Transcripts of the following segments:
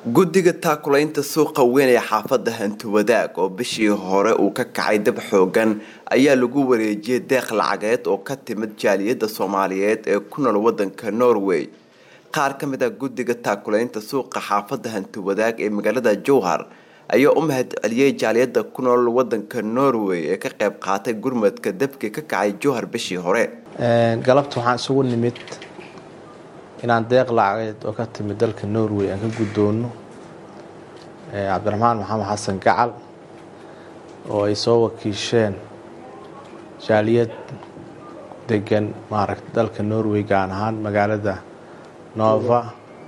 guddiga taakulaynta suuqa weyn ee xaafadda hantiwadaag oo bishii hore uu ka kacay dab xoogan ayaa lagu wareejiyey deeq lacageed oo ka timid jaaliyadda soomaaliyeed ee ku nool wadanka norway qaar ka mid ah guddiga taakulaynta suuqa xaafadda hantiwadaag ee magaalada jowhar ayaa u mahad celiyey jaaliyadda ku nool wadanka norway ee ka qayb qaatay gurmadka dabkii ka kacay jowhar bishii hore galabta waxaan isugu nimid inaan deeq lacageed oo ka timid dalka norway aan ka guddoono cabdiraxmaan maxamed xasan gacal oo ay soo wakiisheen jaaliyad degan maaragta dalka norway gaan ahaan magaalada nova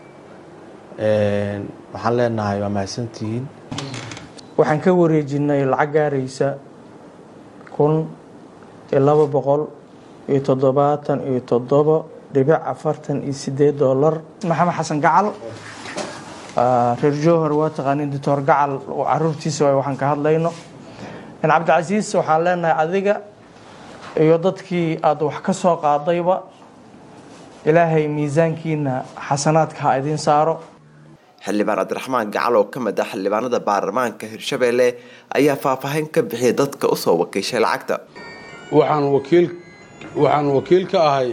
waxaan leenahay waa mahadsantihiin waxaan ka wareejinay lacag gaaraysa kun iyo laba boqol iyo toddobaatan iyo toddobo dhibic afartan iyo sideed dolar maxamed xasan gacal reer jowhar waa taqaanin doctor gacal caruurtiisa waay waxaan ka hadlayno cabdicasiis waxaan leenahay adiga iyo dadkii aada wax ka soo qaadayba ilaahay miisaankiina xasanaadka ha idiin saaro xildhibaan cabdiraxmaan gacal oo ka mid ah xildhibaanada baarlamaanka hirshabeelle ayaa faahfaahin ka bixiyay dadka usoo wakiishay lacagta waxaan wakiil waxaan wakiil ka ahay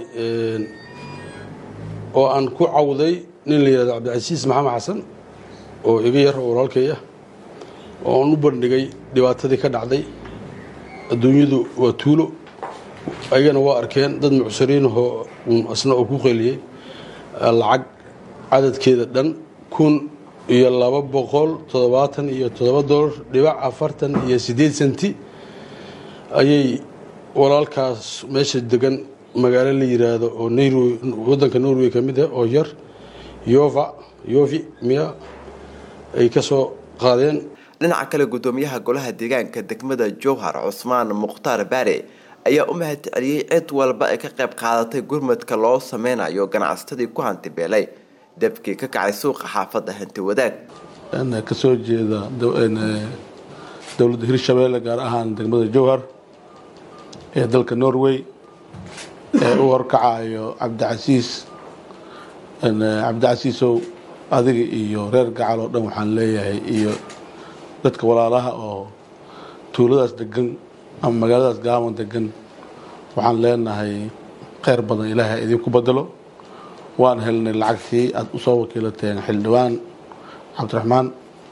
oo aan ku cawday nin la yihahdo cabdicasiis maxamed xasan oo iga yar oo walaalkay ah oo aan u bandhigay dhibaatadii ka dhacday adduunyadu waa tuulo ayagana waa arkeen dad mucsiriinahoo isna oo ku qeyliyey lacag cadadkeeda dhan kun iyo laba boqol toddobaatan iyo toddoba dolar dhibac afartan iyo siddeed senti ayay walaalkaas meesha degan magaalo la yiraahdo oo norway wadanka norway ka mid ah oo yar yova yovi miya ay ka soo qaadeen dhinaca kale guddoomiyaha golaha deegaanka degmada jowhar cusmaan mukhtaar baare ayaa u mahad celiyey cid walba ay ka qayb qaadatay gurmadka loo sameynayo ganacsatadii ku hantibeelay dabkii ka kacay suuqa xaafadda hanti wadaag kasoo jeeda dowladda hirshabeelle gaar ahaan degmada jowhar ee dalka norway ee u horkacayo cabdicasiis cabdicasiisow adiga iyo reer gacal oo dhan waxaan leeyahay iyo dadka walaalaha oo tuuladaas degan ama magaaladaas gaaban degan waxaan leenahay kheyr badan ilaahay idinku bedelo waan helnay lacagtii aada usoo wakiilateen xildhibaan cabdiraxmaan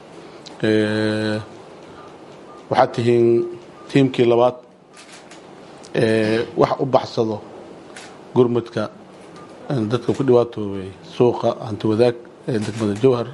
waxaad tihiin tiimkii labaad wax u baxsado gurmudka dadka ku dhibaatoobay suuqa hanti wadaag ee degmada jowhar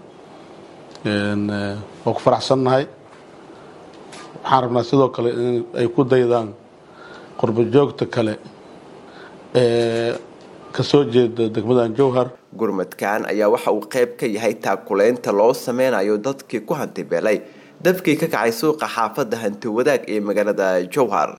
waa ku faraxsannahay waxaan rabnaa sidoo kale in ay ku daydaan qurbo joogta kale ee kasoo jeeda degmadan jowhar gurmadkan ayaa waxa uu qayb ka yahay taakulaynta loo sameynayo dadkii ku hantibeelay dabkii ka kacay suuqa xaafadda hanti wadaag ee magaalada jowhar